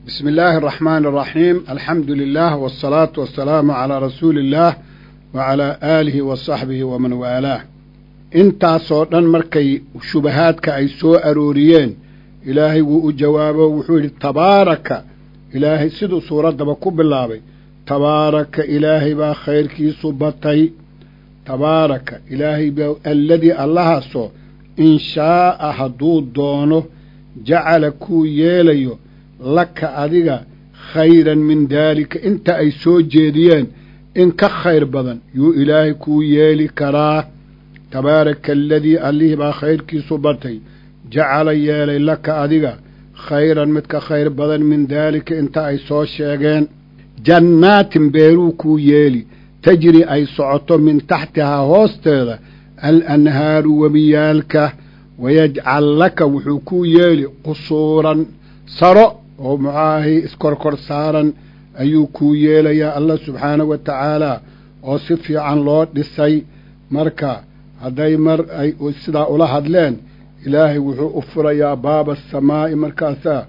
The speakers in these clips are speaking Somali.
bismi illaahi araxmaani araxiim alxamdu lilah wasalaatu wasalaamu calaa rasuuli illaah wa calaa aalihi wa saxbihi waman waalaah intaasoo dhan markay shubahaadka ay soo arooriyeen ilaahay wuu u jawaabo wuxuu yidhi tabaaraka ilaahay siduu suuraddaba ku bilaabay tabaaraka ilaahay baa khayrkiisu batay tabaaraka ilaahay baa alladii allahaasoo in shaa'a hadduu doono jacala kuu yeelayo laka adiga khayran min daalika inta ay soo jeediyeen in ka khayr badan yuu ilaahay kuu yeeli karaa tabaaraka aladii allihii baa khayrkiisu batay jacala yeelay laka adiga khayran mid ka khayr badan min daalika inta ay soo sheegeen jannaatin beeruu kuu yeeli tajri ay socoto min taxtihaa hoosteeda al anhaaru webiyaalka wayajcal laka wuxuu kuu yeeli qusuuran saro oo muxaahay iskorkor saaran ayuu kuu yeelayaa allah subxaanahu wa tacaalaa oo si fiican loo dhisay marka hadday mar ay sidaa ula hadleen ilaahay wuxuu u furayaa baaba asamaa'i markaasaa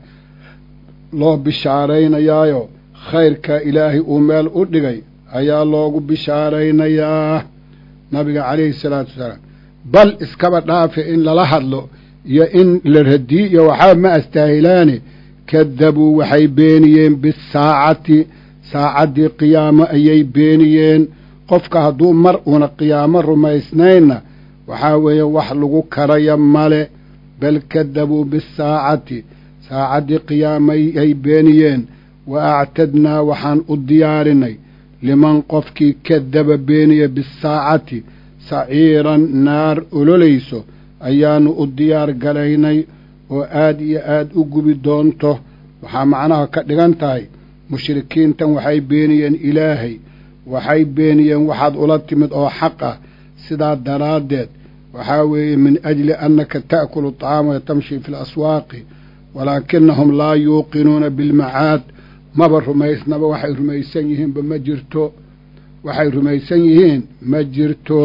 loo bishaaraynayaayo khayrka ilaahay uu meel u dhigay ayaa loogu bishaaraynayaa nabiga calayhi salaatu wasalaam bal iskaba dhaafe in lala hadlo iyo in la radii iyo waxaa ma astaahilaane kadabuu waxay beeniyeen bisaacati saacaddii qiyaamo ayay beeniyeen qofka hadduu mar uuna qiyaamo rumaysnaynna waxaa weeye wax lagu karaya male bal kadabuu bisaacati saacaddii qiyaamo ay beeniyeen wa actadnaa waxaan u diyaarinay liman qofkii kadaba beeniya bisaacati saciiran naar ololayso ayaannu u diyaar galaynay oo aad iyo aad u gubi doonto waxaa macnaha ka dhigan tahay mushrikiintan waxay beeniyeen ilaahay waxay beeniyeen waxaad ula timid oo xaq ah sidaa daraaddeed waxaa weeye min ajli annaka ta'kulu طacaama wa tamshi fi laswaaqi walaakinahum laa yuuqinuuna bilmacaad maba rumaysnaba waxay rumaysan yihiinba ma jirto waxay rumaysan yihiin ma jirto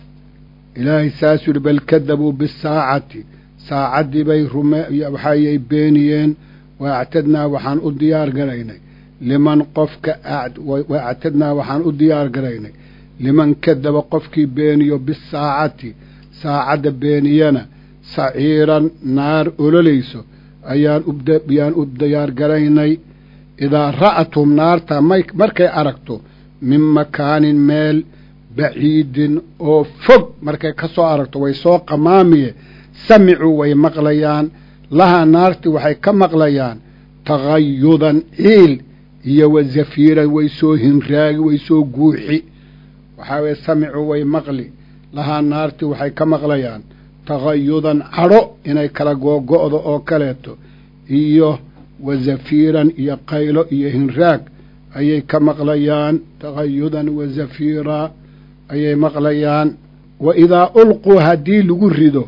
ilaahay saasuu yihi bal kadabuu bisaacati saacaddii bay waxayay beeniyeen wa actadnaa waxaan u diyaar garaynay liman qofka wa actadnaa waxaan u diyaar garaynay liman kadaba qofkii beeniyo bisaacati saacadda beeniyana saciiran naar ololayso ayaan yaan u diyaar garaynay idaa ra'athum naarta markay aragto min makaanin meel baciidin oo fog markay ka soo aragto way soo qamaamiye samicuu way maqlayaan lahaa naartii waxay ka maqlayaan tagayudan ciil iyo wa zafiiran way soo hinraagi way soo guuxi waxaa weye samicuu way maqli lahaa naartii waxay ka maqlayaan tagayudan cadho inay kala googo'do oo kaleeto iyo wa zafiiran iyo qaylo iyo hinraag ayay ka maqlayaan tagayudan wa zafiiraa ayay maqlayaan wa idaa ulquu haddii lagu rido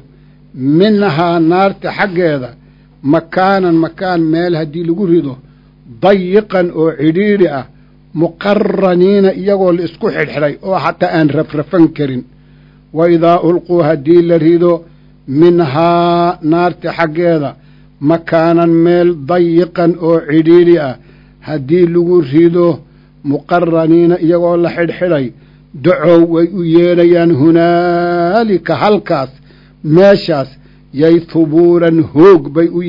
minhaa naarta xaggeeda makaanan makaan meel haddii lagu rido dayiqan oo cidhiidhi ah muqaraniina iyagoo la isku xidhxidhay oo xataa aan rafrafan karin wa idaa ulquu haddii la rido minhaa naarta xaggeeda makaanan meel dayiqan oo cidhiidhi ah haddii lagu rido muqaraniina iyagoo la xidhxidhay dacow way u yeedhayaan hunaalika halkaas meeshaas yay hubuuran hoog bay u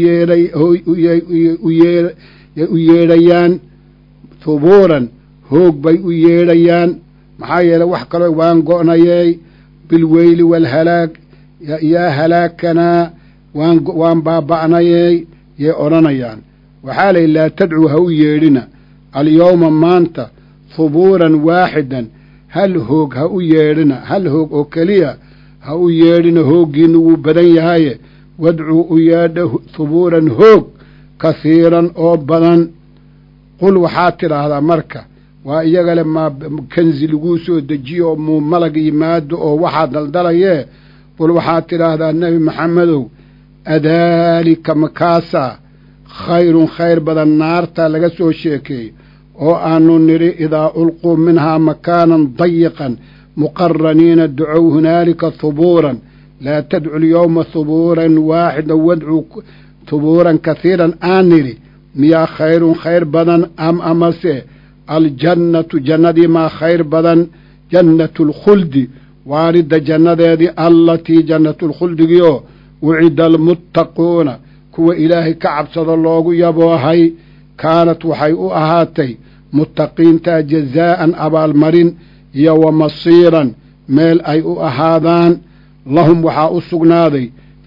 u yeedhayaan hubuuran hoog bay u yeedhayaan maxaa yeeley wax kaloo waan go'nayey bilweyli waalhalaag yaa halaakanaa waan waan baaba'nayey yay odhanayaan waxaa layihi laa tadcuu ha u yeedhina alyowma maanta hubuuran waaxidan hal hoog ha u yeedhina hal hoog oo keliya ha u yeedhina hooggiinnu wuu badan yahaye wadcuu u yeedha hubuuran hoog kahiiran oo badan qul waxaad tidhaahdaa marka waa iyagale maa kanzi laguu soo dejiyo oo muu malag yimaado oo waxaad daldalayee qul waxaad tidhaahdaa nebi maxamedow adaalika makaasaa khayrun khayr badan naarta laga soo sheekeeyey oo aanu nidhi idaa ulquu minhaa makaanan dayiqan muqaraniina ducow hunaalika hubuuran laa tadcu lyowma hubuuran waaxida wadcuu hubuuran kahiiran aan nidhi miyaa khayrun khayr badan am amase aljannatu jannadii maa khayr badan jannatu lkhuldi waaridda jannadeedii allatii jannatulkhuldigii oo wucida almuttaquuna kuwa ilaahay ka cabsado loogu yaboohay kaanat waxay u ahaatay muttaqiintaa jazaa'an abaalmarin iyo wa masiiran meel ay u ahaadaan lahum waxaa u sugnaaday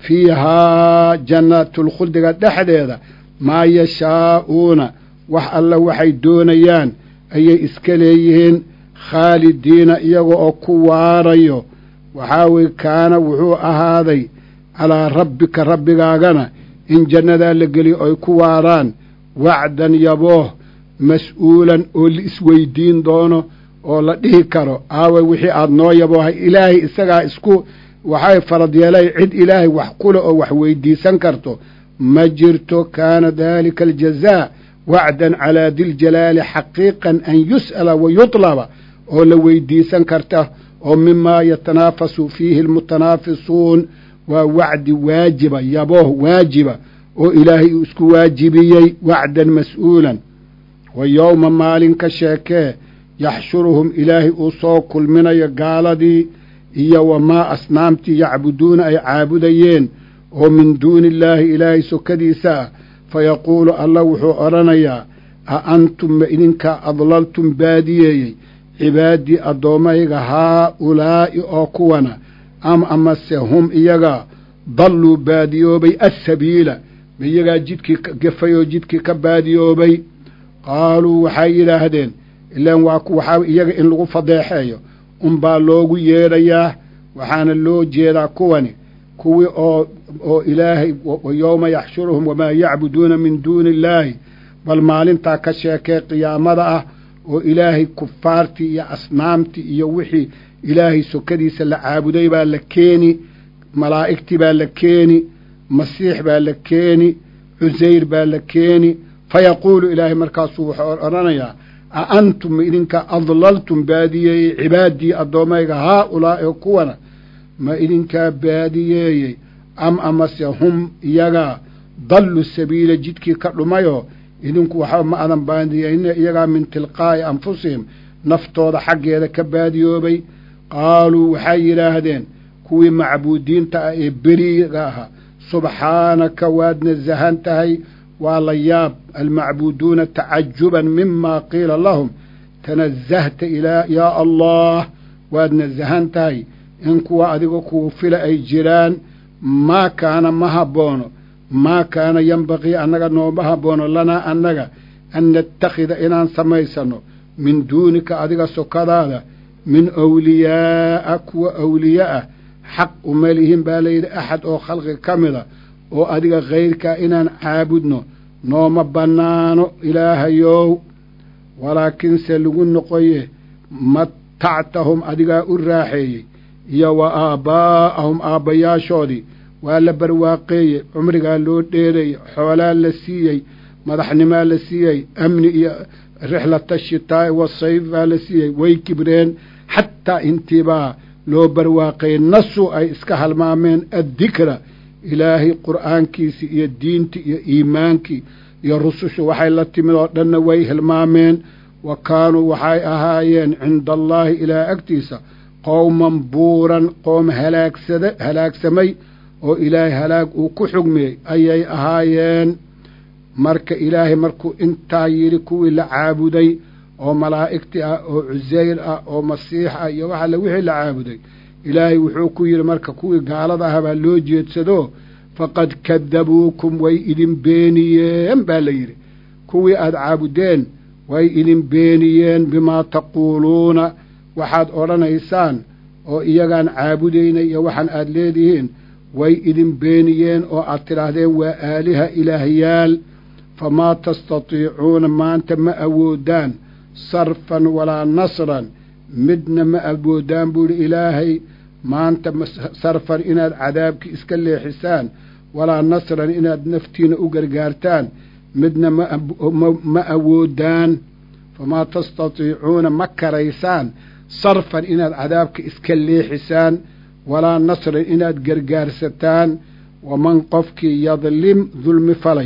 fiihaa jannatulkhuldiga dhexdeeda maa yashaa'uuna wax alla waxay doonayaan ayay iska leeyihiin khaalidiina iyaga oo ku waarayo waxaa weye kaana wuxuu ahaaday calaa rabbika rabbigaagana in jannadaa la geliyo ay ku waaraan wacdan yabooh mas-uulan oo la isweydiin doono oo la dhihi karo aawe wixii aada noo yaboohay ilaahay isagaa isku waxay farad yeelay cid ilaahay wax kule oo wax weydiisan karto ma jirto kaana daalika aljazaa wacdan calaa diljalaali xaqiiqan an yus'ala wa yutlaba oo la weydiisan karta oo mimaa yatanaafasu fiihi almutanaafisuun waa wacdi waajiba yabooh waajiba oo ilaahay uu isku waajibiyey wacdan mas'uulan wa yowma maalin ka sheekee yaxshuruhum ilaahay uu soo kulminayo gaaladii iyo wamaa asnaamtii yacbuduuna ay caabudayeen oo min duuni illaahi ilaahay sokadiisa ah fayaquulu allah wuxuu odhanayaa a antum ma idinkaa adlaltum baadiyeeyey cibaadii addoommayga haa-ulaa'i oo kuwana am amase hum iyaga dalluu baadiyoobay assabiila ma iyagaa jidkii gefay oo jidkii ka baadiyoobay qaaluu waxay yidhaahdeen ilaan waa waxaa iyaga in lagu fadeexeeyo unbaa loogu yeedhayaa waxaana loo jeedaa kuwani kuwii oo oo ilaahay yowma yaxshuruhum wamaa yacbuduuna min duuni illaahi bal maalintaa ka sheekee qiyaamada ah oo ilaahay kufaartii iyo asnaamtii iyo wixii ilaahay sokadiisa la caabuday baa la keeni malaa'igtii baa la keeni masiix baa la keeni cusayr baa la keeni fayaquulu ilaahay markaasuu wuxuu odhanayaa a antum idinka adlaltum baadiyeeyey cibaadii addoommayga haa-ulaa'i oo kuwana ma idinkaa baadiyeeyey am amase hum iyagaa dallu sabiila jidkii ka dhumayoo idinku waxba ma adan baadiyeyne iyagaa min tilqaa'i anfusihim naftooda xaggeeda ka baadiyoobay qaaluu waxay yidhaahdeen kuwii macbuudiinta ah ee beriga ahaa subxaanaka waad nasahan tahay waa la yaab almacbuuduuna tacajuban mima qiila lahum tanazahta ilaa yaa allah waad nasahan tahay in kuwa adiga kuu fila ay jiraan maa kaana ma haboono maa kaana yembaqii annaga nooma haboono lanaa annaga an nattakhida inaan samaysanno min duunika adiga sokadaada min awliyaa'a kuwa awliye ah xaq uma lihin baa layidhi axad oo khalqiga ka mida oo adiga khayrkaa inaan caabudno nooma bannaano ilaahayow walaakiinse lagu noqoye matactahum adigaa u raaxeeyey iyo wa aabbaa'ahum aabbayaashoodii waa la barwaaqeeyey cumrigaa loo dheereeyey xoolaa la siiyey madaxnimaa la siiyey amni iyo rixlata shitaa'i wasayf baa la siiyey way kibreen xataa intiibaa loo barwaaqeeyey nasu ay iska halmaameen addikra ilaahay qur'aankiisii iyo diintii iyo iimaankii iyo rusushu waxay la timid oo dhanna way hilmaameen wa kaanuu waxay ahaayeen cinda allaahi ilaah agtiisa qowman buuran qoom halaagsada halaagsamay oo ilaahay halaag uu ku xugmiyey ayay ahaayeen marka ilaahay markuu intaa yidhi kuwii la caabuday oo malaa'igtii ah oo cusayr ah oo masiix ah iyo wax alle wixii la caabuday ilaahay wuxuu ku yidhi marka kuwii gaalada ah baa loo jeedsado faqad kadabuukum way idin beeniyeen baa la yidhi kuwii aada caabudeen way idin beeniyeen bimaa taquuluuna waxaad odhanaysaan oo iyagaan caabudayna iyo waxaan aada leedihiin way idin beeniyeen oo aad tidhaahdeen waa aaliha ilaahyaal famaa tastatiicuuna maanta ma awoodaan sarfan walaa nasran midna ma awoodaan buu idhi ilaahay maanta sarfan inaad cadaabkii iska leexisaan walaa nasran inaad naftiina u gargaartaan midna ma awoodaan famaa tastatiicuuna ma karaysaan sarfan inaad cadaabka iska leexisaan walaa nasran inaad gargaarsataan waman qofkii yadlim dulmi falay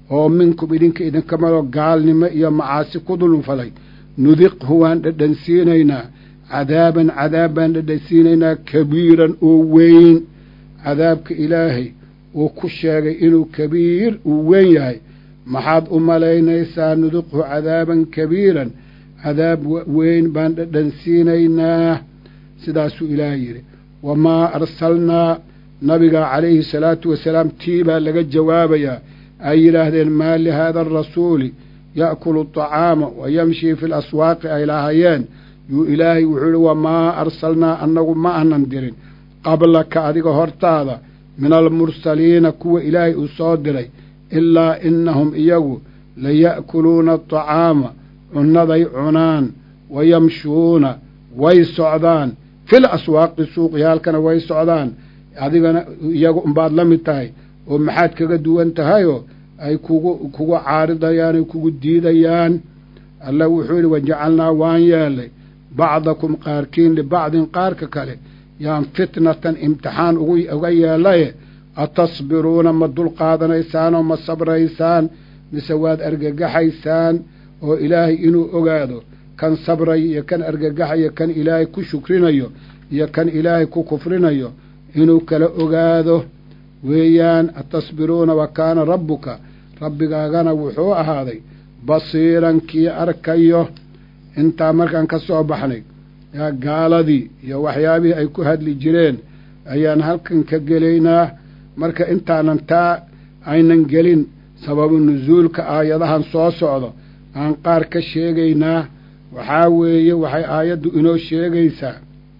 oo minkum idinka idinkamado gaalnimo iyo macaasi ku dulmfalay nudiqhu waan dhadhansiinaynaa cadaaban cadaab baan dhadhansiinaynaa kabiiran oo weyn cadaabka ilaahay uu ku sheegay inuu kabiir uu weyn yahay maxaad u malaynaysaa nudiqhu cadaaban kabiiran cadaab weyn baan dhadhansiinaynaa sidaasuu ilaahay yidhi wamaa arsalnaa nabiga calayhi salaatu wasalaam tii baa laga jawaabayaa ay yidhaahdeen maa lihaada arasuuli ya'kulu aطacaama wa yamshii fi laswaaqi ay lahaayeen yuu ilaahay wuxuu yihi wamaa arsalnaa annagu ma aanan dirin qablaka adiga hortaada min almursaliina kuwa ilaahay uu soo diray ilaa innahum iyagu laya'kuluuna aطacaama cunnaday cunaan wa yamshuuna way socdaan fil aswaaqi suuqyaalkana way socdaan adigana iyagu unbaad la mid tahay oo maxaad kaga duwan tahayoo ay kugu kugu caaridayaan ay kugu diidayaan alla wuxuu yidhi wajacalnaa waan yeelnay bacdakum qaarkiin libacdin qaarka kale yaan fitnatan imtixaan uga yeelaye atasbiruuna ma dulqaadanaysaan oo ma sabraysaan mise waad argagaxaysaan oo ilaahay inuu ogaado kan sabraya iyo kan argagaxayo kan ilaahay ku shukrinayo iyo kan ilaahay ku kufrinayo inuu kala ogaado weeyaan atasbiruuna wa kaana rabbuka rabbigaagana wuxuu ahaaday basiiran kii arkayo intaa markaan ka soo baxnay yaa gaaladii iyo waxyaabihii ay ku hadli jireen ayaan halkan ka gelaynaa marka intaanan taa aynan gelin sababu nusuulka aayadahan soo socdo aan qaar ka sheegaynaa waxaa weeye waxay aayaddu inoo sheegaysaa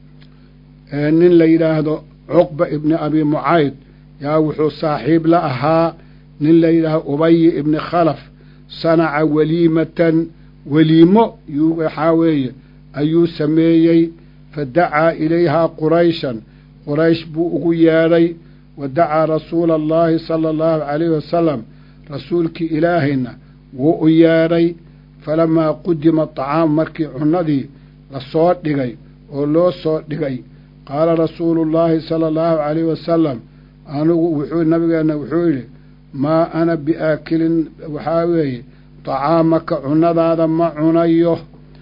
nin la yidhaahdo cuqba ibni abi mucayd yaa wuxuu saaxiib la ahaa nin la yidhaahdo ubayi ibni khalaf sanaca weliimatan weliimo yuu waxaa weeye ayuu sameeyey fa dacaa ilayhaa qurayshan quraysh buu ugu yeedhay wa dacaa rasuula allaahi sala allahu calayhi wasalam rasuulkii ilaahayna wuu u yeedhay falamaa qudima atacaamu markii cunnadii lasoo dhigay oo loo soo dhigay qaala rasuulu llaahi sala allahu calayhi wasalam anigu wuxuu nabigeenna wuxuu yidhi maa ana biaakilin waxaa weeye tacaamaka cunnadaada ma cunayo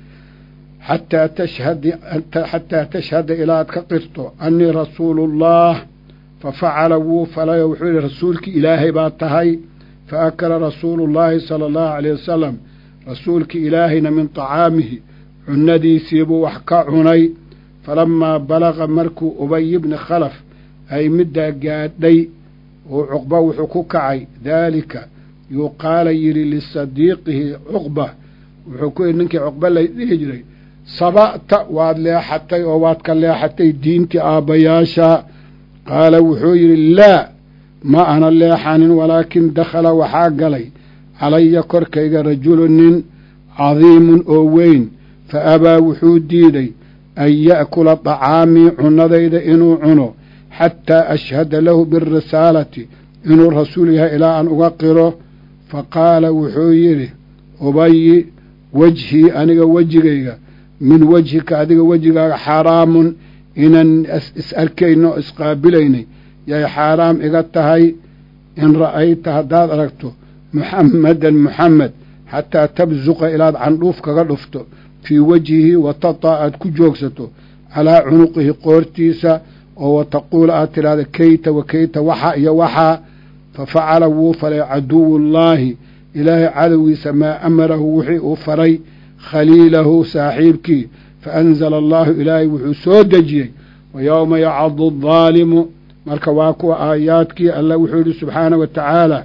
xataa tashhad xataa tashhada ilaad ka qirto annii rasuuluullah fa facala wuu falayo wuxuu yidhi rasuulkii ilaahay baa tahay fa akala rasuulu llaahi sala allahu calayh wasalam rasuulkii ilaahayna min tacaamihi cunnadiisiibuu wax ka cunay falamaa balaqa markuu ubay bni khalaf ay middaa gaadhay uu cuqba wuxuu ku kacay daalika yuu qaala yidhi lisadiiqihi cuqba wuxuu ku yidhi ninkii cuqba la dhihi jiray saba'ta waad leexatay oo waad ka leexatay diintii aabbayaasha qaala wuxuu yidhi laa ma ana leexanin walaakin dakhala waxaa galay calaya korkayga rajulu nin cadiimun oo weyn fa abaa wuxuu diiday an ya'kula dacaamii cunnadayda inuu cuno xataa ashhada lahu birisaalati inuu rasuul yahay ilaa aan uga qiro fa qaala wuxuu yidhi ubayi wejhii aniga wejigayga min wejhika adiga wejigaaga xaaraamun inaan is arkayno o isqaabilaynay yay xaaraam iga tahay in ra'ayta haddaad aragto muxammadan muxamed xataa tabsuqa ilaad candhuuf kaga dhufto fii wejhihi wa tataa aad ku joogsato calaa cunuqihi qoortiisa oo wa taquula aad tidhaahda keyta wa keyta waxa iyo waxaa fa facala wuu falay caduwullaahi ilaahay cadowgiisa maa amarahu wixii uu faray khaliilahu saaxiibkii fa anzala allaahu ilaahay wuxuu soo dejiyey wa yowma yacadu addaalimu marka waa kuwa aayaadkii alla wuxuu yidhi subxaana wa tacaala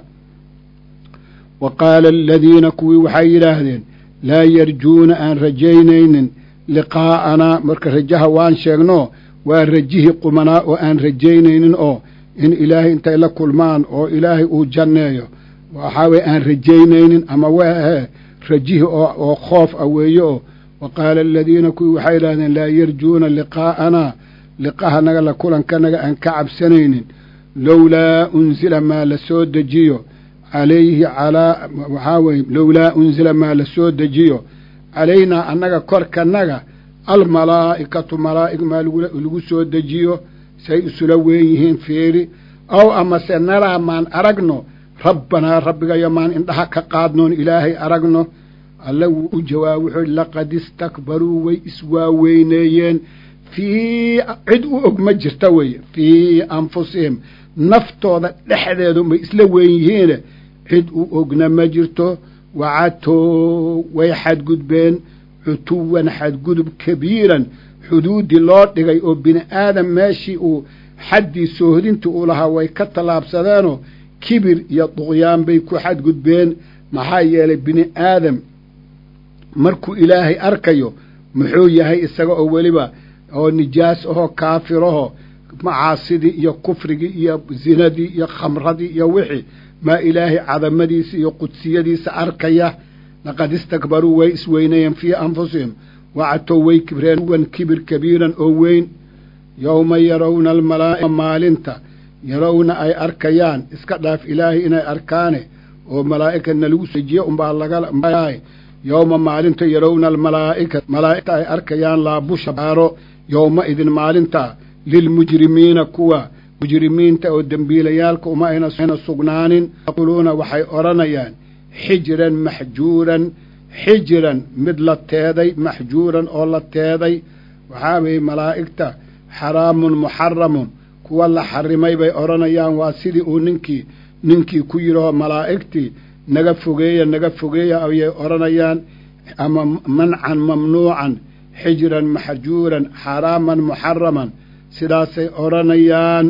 wa qaala aladiina kuwii waxay yidhaahdeen laa yarjuuna aan rajaynaynin liqaa'anaa marka rajaha waan sheegno waa rajihii qumanaa oo aan rajaynaynin oo in ilaahay intay la kulmaan oo ilaahay uu janneeyo waxaa weye aan rajaynaynin ama waahee rajihi oo khoof ah weeye oo wa qaala aladiina kuwii waxay yidhahdeen laa yarjuuna liqaa'anaa liqahanaga la kulankanaga aan ka cabsanaynin lowlaa unzila maa la soo dejiyo calayhi calaa waxaa weye lowlaa unzila maa la soo dejiyo calaynaa annaga korkanaga almalaa'ikatu malaa'ig maa lagu soo dejiyo say isula weyn yihiin fiiri ow amase naraa maan aragno rabbanaa rabbigayo maan indhaha ka qaadnoon ilaahay aragno alle wuu u jawaab wuxuu ihi laqad istakbaruu way iswaaweyneeyeen fii cid u og ma jirta weeye fii anfusihim naftooda dhexdeedu may isla weyn yihiine cid u ogna ma jirto wacatow way xadgudbeen cutuwan xadgudub kabiiran xuduuddii loo dhigay oo bini aadam meeshii uu xaddii soohodintii uu lahaa way ka tallaabsadeenoo kibir iyo duqyaan bay ku xadgudbeen maxaa yeelay bini aadam markuu ilaahay arkayo muxuu yahay isaga oo weliba oo nijaas ahoo kaafiraho macaasidii iyo kufrigii iyo zinadii iyo khamradii iyo wixii maa ilaahay cadamadiisa iyo qudsiyadiisa arkaya laqad istakbaruu way isweynayeen fii anfusihim wacatow way kibreen wan kibir kabiiran oo weyn yowma yarowna almalaaika maalinta yarowna ay arkayaan iska dhaaf ilaahay inay arkaane oo malaa'ika nalagu sejiye unbaa laga yowma maalinta yarowna almalaa'ika malaa'igta ay arkayaan laabusha baaro yowma idin maalinta lilmujrimiina kuwa mujrimiinta oo dembiilayaalka uma ayna sugnaanin yaquuluuna waxay odhanayaan xijran maxjuuran xijran mid la teeday maxjuuran oo la teeday waxaa weeye malaa'igta xaraamun muxaramun kuwa la xarimay bay odhanayaan waa sidii uu ninkii ninkii ku yidhaho malaa'igtii naga fogeeya naga fogeeya ayay odhanayaan ama mancan mamnuucan xijran maxjuuran xaraaman muxaraman sidaasay odhanayaan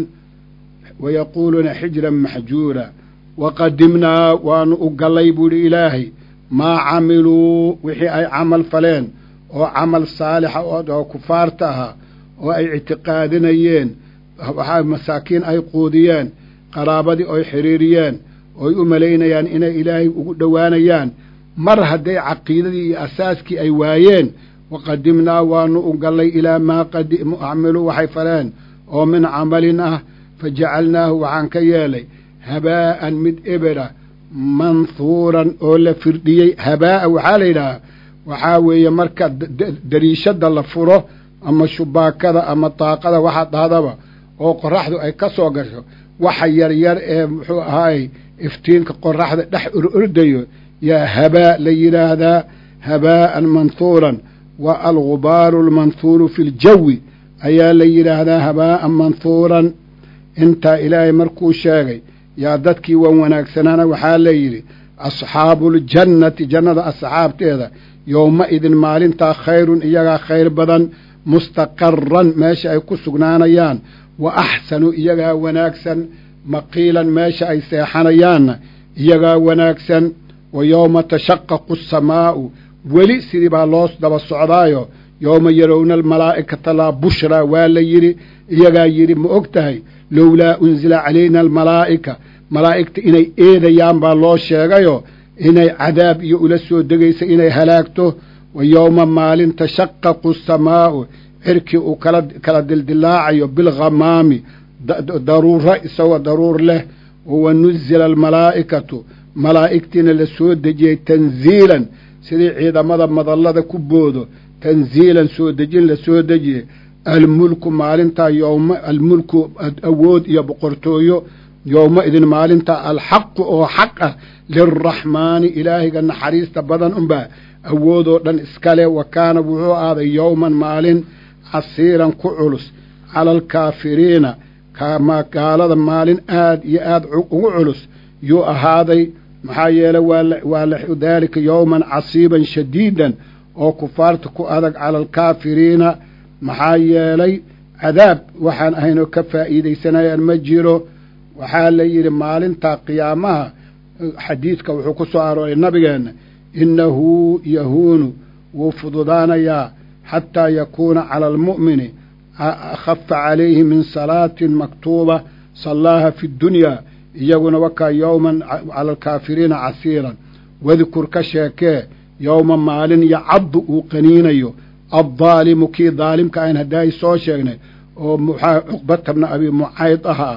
wayaquuluuna xijran maxjuura waqadimnaa waanu u gallay buuhi ilaahay maa camiluu wixii ay camal faleen oo camal saalixa oo kufaarta ahaa oo ay ictiqaadinayeen waxaa masaakiin ay quudiyeen qaraabadii oy xidhiiriyeen ooy u malaynayaan inay ilaahay ugu dhowaanayaan mar hadday caqiidadii iyo asaaskii ay waayeen waqadimnaa waanu u gallay ilaa maa acmiluu waxay faleen oo min camalin ah fa jacalnaahu waxaan ka yeelay habaa'an mid ebera manhuuran oo la firdhiyey habaa'a waxaa la yidhaahaa waxaa weeye marka dariishadda la furo ama shubaakada ama daaqada waxa dhahdaba oo qoraxdu ay ka soo gasho waxa yaryar ee muxuu ahaay iftiinka qoraxda dhex orordayo yaa habaa la yidhaahdaa habaa'an manhuuran wa algubaaru almanhuuru fi ljawi ayaa la yidhaahdaa habaa'an manhuuran intaa ilaahay markuu sheegay yaa dadkii wan wanaagsanaana waxaa la yidhi asxaabuuljannati jannada asxaabteeda yowma idin maalintaa khayrun iyagaa khayr badan mustaqaran meesha ay ku sugnaanayaan wa axsanu iyagaa wanaagsan maqiilan meesha ay seexanayaanna iyagaa wanaagsan wa yowma tashaqaqu asamaa'u weli sidii baa loo daba socdaayo yowma yarowna almalaa'ikata laa bushraa waa la yidhi iyagaa yidhi ma og tahay lowlaa unzila calayna almalaa'ika malaa'igta inay eedayaan baa loo sheegayo inay cadaab iyo ula soo degaysa inay halaagto wa yowma maalin tashaqaqu asamaa'u cirkii uu kala kala dildilaacayo bilghamaami daruuro isagoo daruur leh wa nuzila almalaa'ikatu malaa'igtiina la soo dejiyey tanziilan sidii ciidamada madallada ku boodo tanziilan soo dejin la soo dejiyey almulku maalintaa yowma almulku awood iyo boqortooyo yowma idin maalintaa alxaqu oo xaq ah lilraxmaani ilaahiga naxariista badan unbaa awoodoo dhan iskale wa kaana wuxuu ahaaday yowman maalin casiiran ku culus cala alkaafiriina gaalada maalin aad iyo aad ugu culus yuu ahaaday maxaa yeeley waa daalika yowman casiiban shadiidan oo kufaarta ku adag cala alkaafiriina maxaa yeelay cadaab waxaan ahaynoo ka faa'iidaysanayaan ma jiro waxaa la yidhi maalintaa qiyaamaha xadiidka wuxuu ku soo arooray nabigeenna innahu yahuunu wuu fududaanayaa xataa yakuuna cala almu'mini akhafa calayhi min salaatin maktuuba sallaaha fi ddunyaa iyaguna wakaa yowman cala alkaafiriina casiiran wadkur ka sheekee yowma maalin yacaddu uu qaniinayo addaalimu kii daalimka ayn haddaay soo sheegnay oo muxaa cuqbata bna abi mucayd ahaa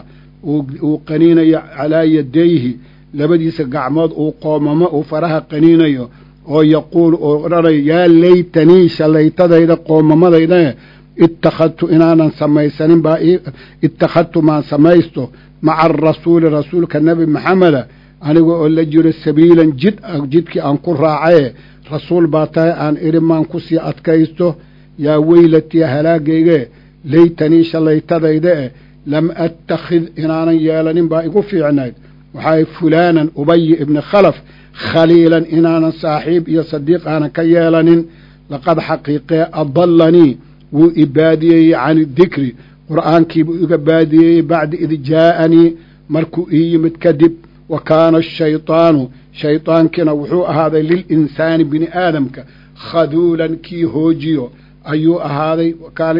uu qaniinayo calaa yadayhi labadiisa gacmood uu qoomamo uu faraha qaniinayo oo yaquulu oo odhanayo yaa laytanii shallaytadayda qoomamadayda ittakhadtu inaanan samaysanin baa ittakhadtu maan samaysto maca arasuuli rasuulka nebi maxameda aniga oo la jiro sabiilan jid jidkii aan ku raacaye rasuul baa tahay aan idhi maan ku sii adkaysto yaa weylatii halaagayge laytanii shallaytadayda eh lam attakhid inaanan yeelanin baa igu fiicnayd waxaa fulaanan ubayi ibni khalaf khaliilan inaanan saaxiib iyo sadiiq aanan ka yeelanin laqad xaqiiqee adallanii wuu i baadiyeeyey cani dikri qur'aankiibuu iga baadiyeeyey bacda id jaa'anii markuu ii yimid kadib wa kaana ashaydaanu shaydaankiina wuxuu ahaaday lilinsaani bini aadamka khaduulan kii hoojiyo ayuu ahaaday kaana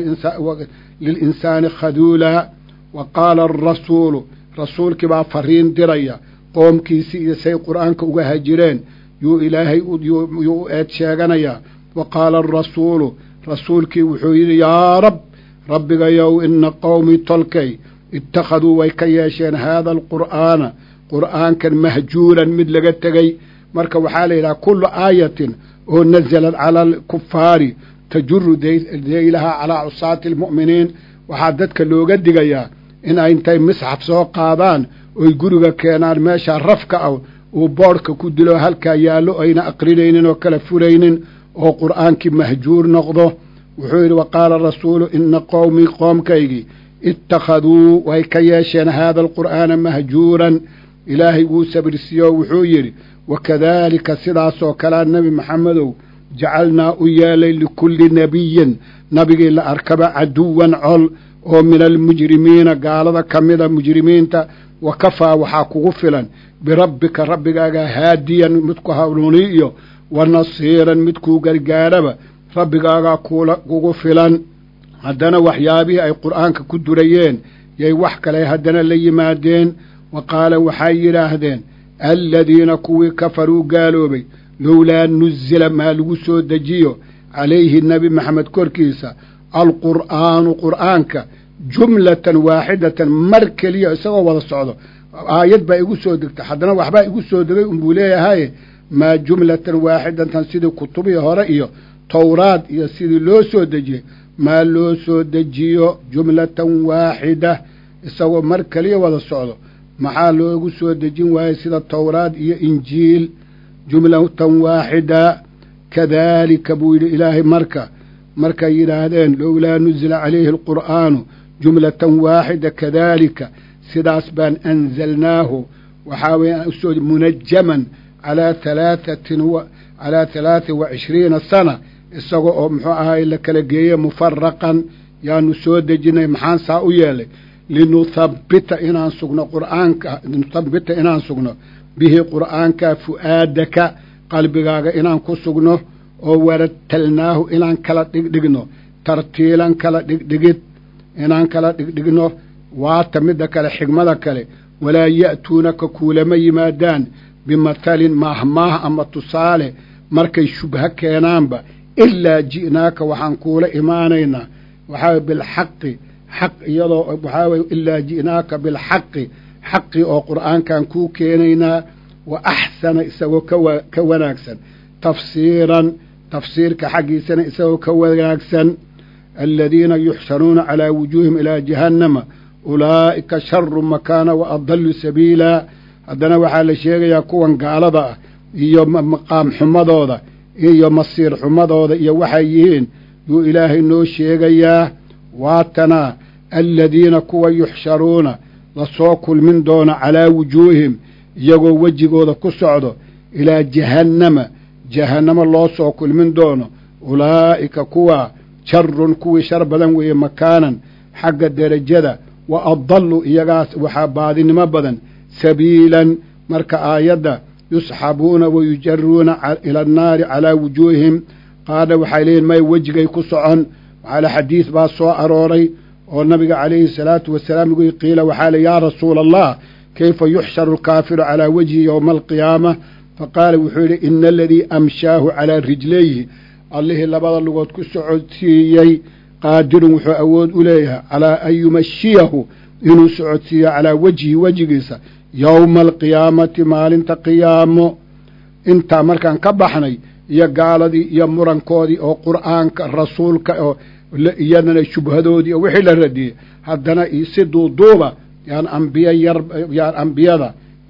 lilinsaani khaduulaa wa qaala arasuulu rasuulkii baa fariin diraya qoomkiisii iyo say qur'aanka uga hajireen yuu ilaahay yuu u eed sheeganayaa wa qaala arasuulu rasuulkii wuxuu yidhi yaa rab rabbigayow ina qowmii tolkay ittakhaduu way ka yeesheen haada alqur'aana qur'aankan mahjuuran mid laga tegey marka waxaa la yidhaha kullu aayatin oo nasalad cala alkufaari tajuru deylaha calaa cusaati almu'miniin waxaa dadka looga digayaa in ay intay misxaf soo qaadaan oy guriga keenaan meeshaa rafka ah uu boodhka ku dilo halkaa yaallo ayna aqrinaynin oo kala furaynin oo qur'aankii mahjuur noqdo wuxuu yidhi wa qaala rasuulu ina qowmii qoomkaygii ittakhaduu way ka yeesheen haada alqur'aana mahjuuran ilaahay wuu sabirsiiyo wuxuu yidhi wakadaalika sidaasoo kalea nebi maxamedow jacalnaa u yeelay likulli nebiyin nabigii la arkaba caduwan col oo min almujrimiina gaalada ka mida mujrimiinta wa kafaa waxaa kugu filan birabbika rabbigaaga haadiyan midku hanuuniyo wa nasiiran midkuu gargaaraba rabbigaagaa kugu filan haddana waxyaabihii ay qur'aanka ku durayeen yay wax kale haddana la yimaadeen wa qaala waxay yidhaahdeen aladiina kuwii kafaruu gaaloobay lowlaa nuzila maa lagu soo dejiyo calayhi nebi maxamed korkiisa alqur'aanu qur'aanka jumlatan waaxidatan mar keliya isagoo wada socdo aayad baa igu soo degta haddana waxbaa igu soo degay unbuu leeyahaye maa jumlatan waaxidatan sidii kutubihii hore iyo towraad iyo sidii loo soo dejiyey maa loo soo dejiyo jumlatan waaxida isagoo mar keliya wada socdo maxaa loogu soo dejin waayey sida towraad iyo injiil jumlatan waaxida kadaalika buu yidhi ilaahay marka markay yidhaahdeen lowlaa nuzila calayhi alqur'aanu jumlatan waaxida kadaalika sidaas baan anzalnaahu waxaa weeye usoo munajaman calaa halaatatin calaa halaata wa cishriina sana isaga oo muxuu ahaay la kala geeye mufaraqan yaanu soo dejinay maxaan saa u yeelay linuthabbita inaan sugno qur'aanka nuthabbita inaan sugno bihi qur'aanka fu'aadaka qalbigaaga inaan ku sugno oo waratalnaahu inaan kala dhigdhigno tartiilan kala dhigdhigid inaan kala dhigdhigno waata midda kale xigmada kale walaa ya'tuunaka kuulama yimaadaan bimathalin maahmaah ama tusaale markay shubho keenaanba ilaa ji'naaka waxaan kuula imaanaynaa waxaa bilxaqi xaq iyadoo waxaa weye ilaa ji'naaka bilxaqi xaqi oo qur'aankan kuu keenaynaa wa axsana isagoo kawa ka wanaagsan tafsiiran tafsiirka xaggiisana isagoo ka wanaagsan aladiina yuxshanuuna calaa wujuuhim ilaa jahannama ulaa'ika sharu makaana wa adallu sabiila haddana waxaa la sheegayaa kuwan gaalada ah iyo maqaam xumadooda iyo masiir xumadooda iyo waxay yihiin yuu ilaahay noo sheegayaa waatanaa aladiina kuwa yuxsharuuna lasoo kulmin doono calaa wujuuhim iyagoo wejigooda ku socdo ilaa jahannama jahannamo loo soo kulmin doono ulaa'ika kuwa sharun kuwii shar badan weeye makaanan xagga derajada wa adallu iyagaas waxaa baadinimo badan sabiilan marka aayadda yusxabuuna wa yujaruuna ila annaari calaa wujuuhihim qaarna waxay leeyihin may wejigay ku socon waxaale xadiid baa soo arooray oo nabiga calayhi salaatu wasalaam lagu qiila waxaa le yaa rasuula allah kayfa yuxsharu alkaafiru calaa wajhi yowma alqiyaama faqaala wuxuu yidhi ina aladii amshaahu calaa rijlayhi allihii labada lugood ku socodsiiyey qaadirun wuxuu awood u leeyahay calaa an yumashiyahu inuu socodsiiyo calaa wejhi wejigiisa yowma alqiyaamati maalinta qiyaamo intaa markaan ka baxnay iyo gaaladii iyo murankoodii oo qur'aanka rasuulka oo iyadana shubhadoodii oo wixii la radiyey haddana si duuduuba yaan ambiya yar yaan ambiyada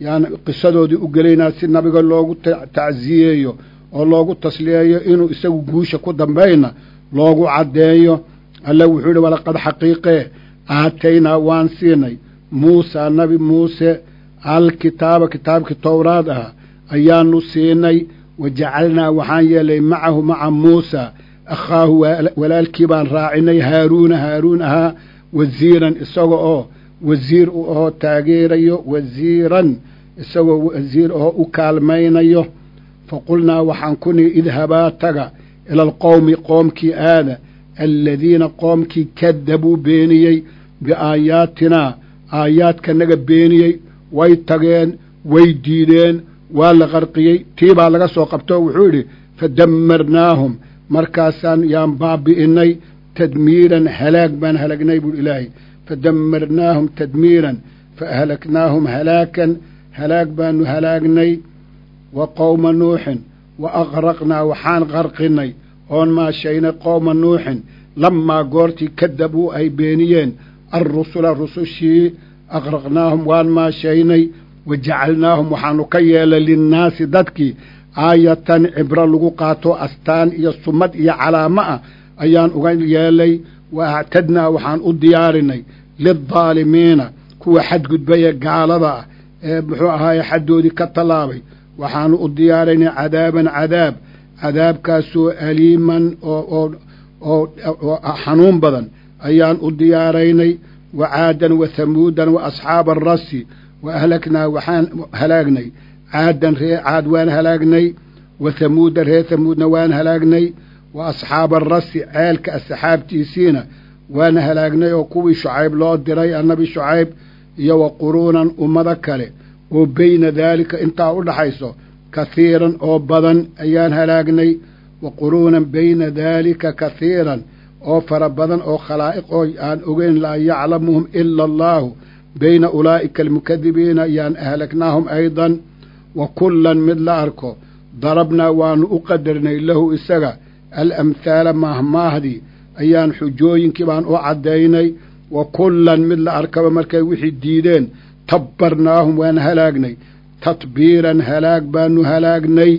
yaan qisadoodii u gelaynaa si nabiga loogu tacsiyeeyo oo loogu tasliyeeyo inuu isagu guusha ku dambayna loogu caddeeyo alle wuxuu yidhi walaqad xaqiiqee aataynaa waan siinay muusaa nabi muuse alkitaaba kitaabkii towraad ahaa ayaanu siinay wa jacalnaa waxaan yeelay macahu maca muusa akhaahu walaalkii baan raacinay haaruuna haaruun ahaa wasiiran isaga oo wasiir u ahoo taageerayo wasiiran isagoo wasiir ahoo u kaalmaynayo fa qulnaa waxaan ku nihi idhabaa taga ila alqowmi qoomkii aada aladiina qoomkii kadabuu beeniyey biaayaatinaa aayaadkanaga beeniyey way tageen way diideen waa la qarqiyey tii baa laga soo qabtoo wuxuu yidhi fadammarnaahum markaasaan yaan baabi'innay tadmiiran halaag baan halagnay buuhi ilaahay fadammarnaahum tadmiiran faahlaknaahum halaakan halaag baanu halaagnay wa qowma nuuxin wa aqraqnaa waxaan qarqinnay oon maashaynay qowma nuuxin lammaa goortii kadabuu ay beeniyeen alrusula rusushii aqraqnaahum waan maashaynay wa jacalnaahum waxaanu ka yeelay linnaasi dadkii aayatan cibro lagu qaato astaan iyo sumad iyo calaamo ah ayaan uga yeelay wa actadnaa waxaan u diyaarinay lildaalimiina kuwa xadgudbaya gaalada ah ee muxuu ahaaye xaddoodii ka tallaabay waxaanu u diyaaraynay cadaaban cadaab cadaabkaasoo aliiman oo oo xanuun badan ayaan u diyaaraynay wa caadan wa hamuudan wa asxaaba arasi wa ahlaknaa waxaan halaagnay caadan ree caad waan halaagnay wa hamuuda reer hamuudna waan halaagnay wa asxaaba arasi ceelka asxaabtiisiina waan halaagnay oo kuwii shucayb loo diray annabi shucayb iyo wa quruunan ummado kale oo beyna daalika intaa u dhaxayso kahiiran oo badan ayaan halaagnay wa quruunan beyna daalika kahiiran oo fara badan oo khalaa'iq oo aan ogeyn laa yaclamuhum ila allaahu beyna ulaa'ika almukadibiina ayaan ahlaknaahum aydan wa kullan mid la arko darabnaa waanu u qadarnay lahu isaga alamhaala maahmaahdii ayaan xujooyinkii baan u caddaynay wa kullan mid la arkaba markay wixii diideen tabbarnaahum waan halaagnay tatbiiran halaag baanu halaagnay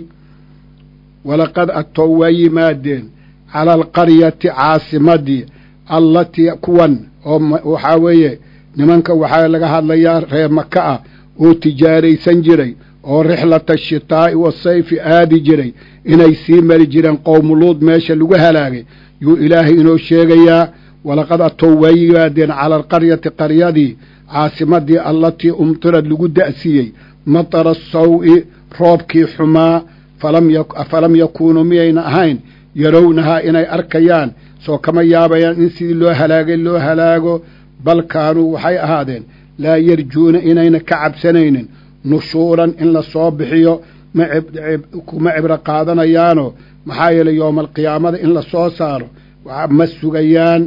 walaqad agtow waa yimaadeen cala alqaryati caasimadii allatii kuwan oo waxaa weeye nimanka waxaa laga hadlayaa reer maka ah oo tijaaraysan jiray oo rixlata ashitaa'i wasayfi aadi jiray inay sii mari jireen qowmuluud meesha lagu halaagay yuu ilaahay inoo sheegayaa walaqad atow waa yimaadeen cala alqaryati qaryadii caasimadii allatii umtirad lagu da'siiyey matara saw-i roobkii xumaa falam yakuunuu miyayna ahayn yarownahaa inay arkayaan soo kama yaabayaan in sidii loo halaagay loo halaago bal kaanuu waxay ahaadeen laa yarjuuna inayna ka cabsanaynin nushuuran in la soo bixiyo kuma cibro qaadanayaanoo maxaa yeelay yooma alqiyaamada in la soo saaro ma sugayaan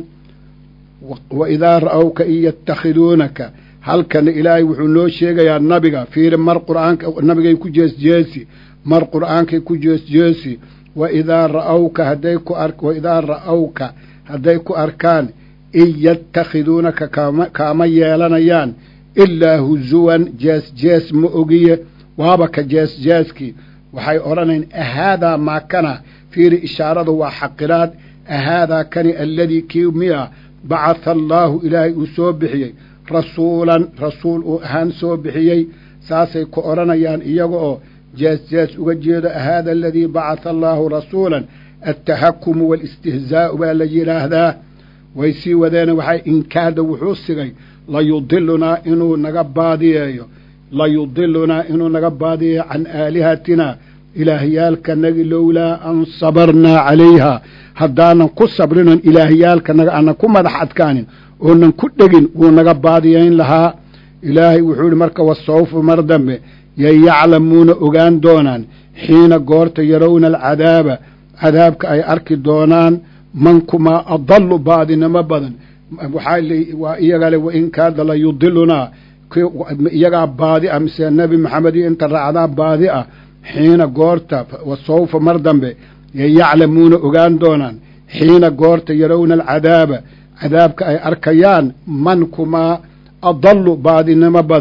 wa idaa ra'awka in yatakhiduunaka halkana ilaahay wuxuu noo sheegayaa nabiga fiiri mar qur'aanka nabigay ku jeesjeesi mar qur'aankay ku jeesjeesi wa idaa ra'awka hadday ku ar wa idaa ra'awka hadday ku arkaan in yatakhiduunaka kaama kaama yeelanayaan ilaa huzuwan jees jees ma ogiye waaba ka jees jeeskii waxay odhanayn ahaadaa maakana fiiri ishaaradu waa xaqiraad ahaadaa kani alladii kii miya bacatha allaahu ilaahay uu soo bixiyey rasuulan rasuul uu ahaan soo bixiyey saasay ku odhanayaan iyaga oo jees jees uga jeedo ahaada aladii bacatha allaahu rasuulan altahakumu waalistihzaa'u baa la yidhaahdaa way sii wadeena waxay inkaada wuxuu sigay layudilunaa inuu naga baadiyeeyo layudilunaa inuu naga baadiyeeyo can aalihatina ilaahyaalkanagi lowlaa an sabarnaa calayha haddaanan ku sabrinon ilaahyaalkanaga aanan ku madax adkaanin oonan ku dhegin wuu naga baadiyayn lahaa ilaahay wuxuu ihi marka wasawfa mar dambe yay yaclamuuna ogaan doonaan xiina goorta yarowna alcadaaba cadaabka ay arki doonaan mankumaa adallu baadinimo badan waxaa iyagale wain kaada la yudilunaa iyagaa baadi ah mise nebi maxamed iyo inta raacdaa baadi ah xiina goorta wasawfa mar dambe yay yaclamuuna ogaan doonaan xiina goorta yarowna alcadaaba cadaabka ay arkayaan man kumaa adallu baadinimo badan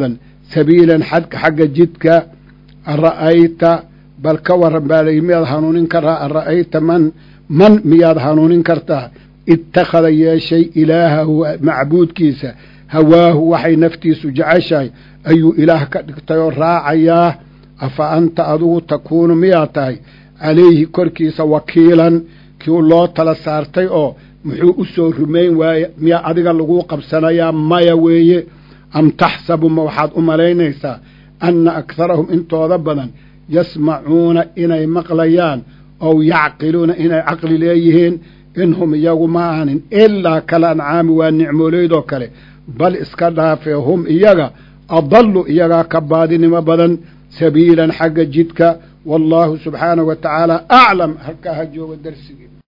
sabiilan xadka xagga jidka ara'ayta bal ka warran baa layihi miyaad hanuunin karaa ara'ayta man man miyaad hanuunin kartaa ittakhada yeeshay ilaahahu macbuudkiisa hawaahu waxay naftiisu jeceshahay ayuu ilaah ka dhigtay oo raacayaa afa anta adigu takuunu miyaa tahay calayhi korkiisa wakiilan kii loo tala saartay oo muxuu u soo rumayn waaye miyaa adiga laguu qabsanayaa maya weeye am taxsabu ma waxaad u malaynaysaa anna akharahum intooda badan yasmacuuna inay maqlayaan ow yacqiluuna inay caqli leeyihiin inhum iyagu ma ahanin ilaa kala ancaami waa nicmoolaydoo kale bal iska dhaafee hum iyaga adallu iyagaa ka baadinimo badan sabiilan xagga jidka wallaahu subxaanahu wa tacaala aclam halkaa ha jooga darsigii